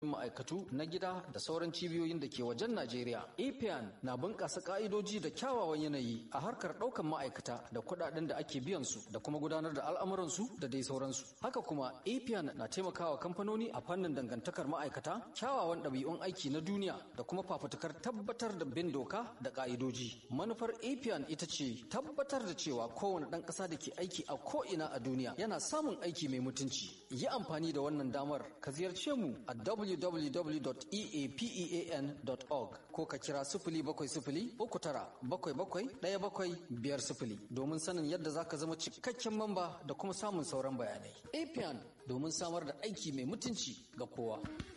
ma'aikatu na gida da sauran cibiyoyin da ke wajen Najeriya. APIAN na bunƙasa ƙa'idoji da kyawawan yanayi a harkar ɗaukan ma'aikata da kuɗaɗen da ake biyan su da kuma gudanar da al'amuransu da dai sauransu. Haka kuma APIAN na taimakawa kamfanoni a fannin dangantakar ma'aikata, kyawawan ɗabi'un aiki na duniya da kuma fafutukar tabbatar da bin doka da ƙa'idoji. Manufar APIAN ita ce tabbatar da cewa kowane ɗan ƙasa da ke aiki a ko'ina a duniya yana samun aiki mai mutunci. Yi amfani da wannan damar ka ziyarce mu a www.eapean.org ko ka kira sifili bakwai sifili uku tara bakwai bakwai ɗaya bakwai biyar sifili domin sanin yadda za ka zama cikakken mamba da kuma samun sauran bayanai. APIAN domin samar da aiki mai mutunci ga kowa.